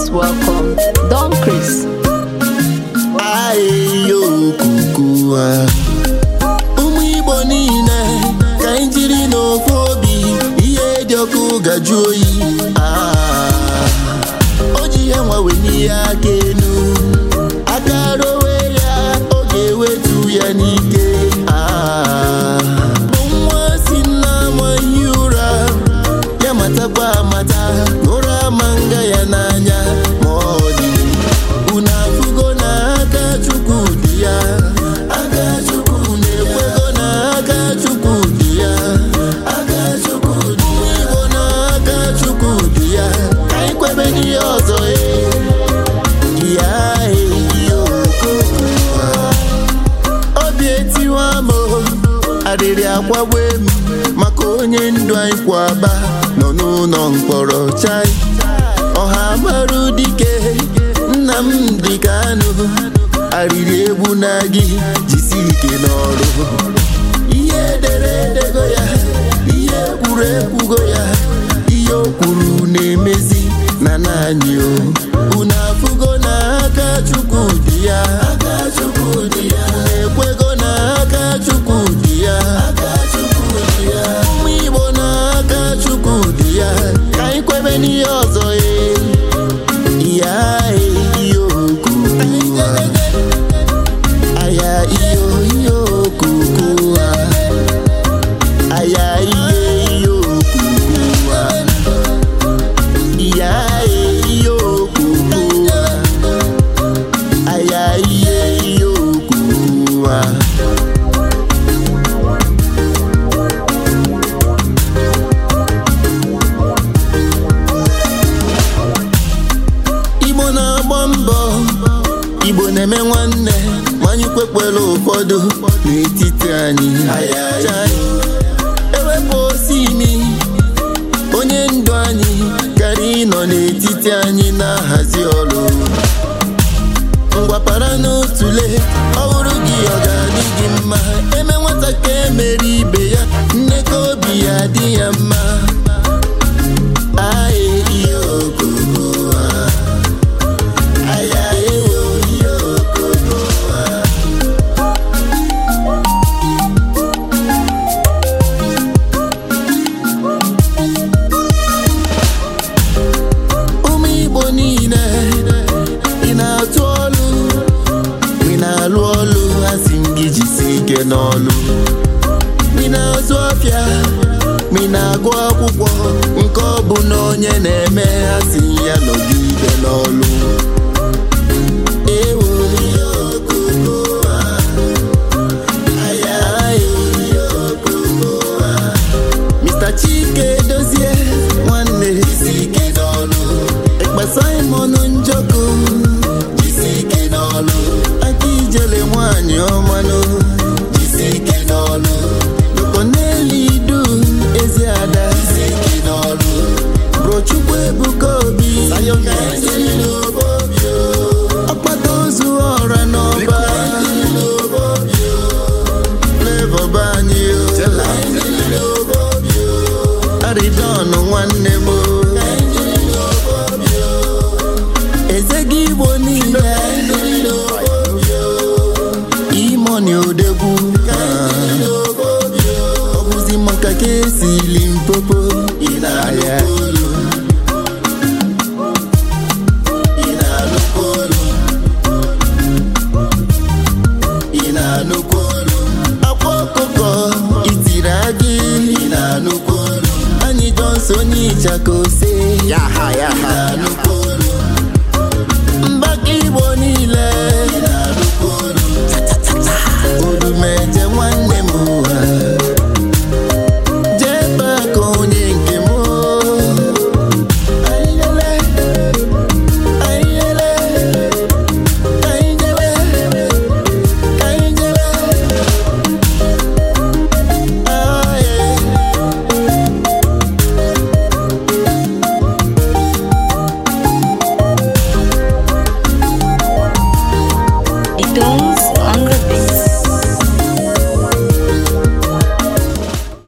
most welcome, Don Chris. ahịhịa a ụmụ igbo niile ka anyị jiri n'ofu obi ihe dị ọkụ gajụ oyi Ah, o ji ihe nwawe n'ihe aka enu aka rowe ya ọ ga-ewetu ya n'ike Ah, bụ nwa si nna amaghị ụra ya matakwa amata na ụra ama nga ya n'anya ma ọ dị unu afụgo na aka chukwu dị ya aka chukwu na-ekwego na aka chukwu dị ya aka chukwu dị ya igbo na aka chukwu dị ya ka anyị kwebe n'ihe ọzọ e ya eyo obi etiwa m o, arịrị akwagbe m maka onye ndụ anyị kwaba nọ n'ụlọ mkpọrọ chai ọha marụ dike nna m dị ka anụ arịrị egbu na gị jisi ike n'ọrụ ihe edere edego ya ihe kwuru ekwugo ya ihe o kwuru na-emezi na naanị o unu afụgo na aka chukwu dị ya aka chukwu dị ya na-ekwego na aka chukwu dị ya aka chukwu dị ya ụmụ igbo na aka chukwu dị ya ka anyị kwebe n'ihe ọzọ e ya iyo kuku aya iyo iyo kuku aya iye iyo kuku ya iyo kuku aya iye iyo kuku igbo na-agba mbọ igbo na-eme nwanne manyị kwekwere ụfọdụ n'etiti anyị Chai, ewepụ osi imi onye ndu anyị gara ịnọ n'etiti anyị na-ahazi ọrụ ngwapara n'otule ọ bụrụ gị ọ ga-adị gị mma eme nwata ka emere ibe ya nne ka obi ya dị ya mma Aye, iyo okoko, ah. Aya, ewo, iyo okoko, ah. ụmụ igbo niile ị na-atụ ọlụ ị na-alụ ọlụ asị m gị jisi ike n'ọlụ ị na-azụ ọfịa ị na-agụ akwụkwọ nke ọ bụ na onye na-eme asị ya nọgide n'ọlụ ewo ihe okoko a. Aya, ihe okoko a. Mr. Chike dozie nwanne jisi ike n'ọlụ Ekpa Simon Njoko jisi ike n'ọlụ Aka ijele nwanyị ọmanụ jisi ike n'ọlụ Lokoneli Du ezi ada jisi ike n'ọlụ Brochukwu Ebuka Obi Ọkpata ozu ọra n'ọba Flavor banyị o Aridon nwanne m o. eze gị igbo niile imoni odegwu ọ bụzi maka ka esili mpopo Aya. akwa ọkụkọ itiri agị anyị jọnso onye ịchaka ose mgbaka igbo niile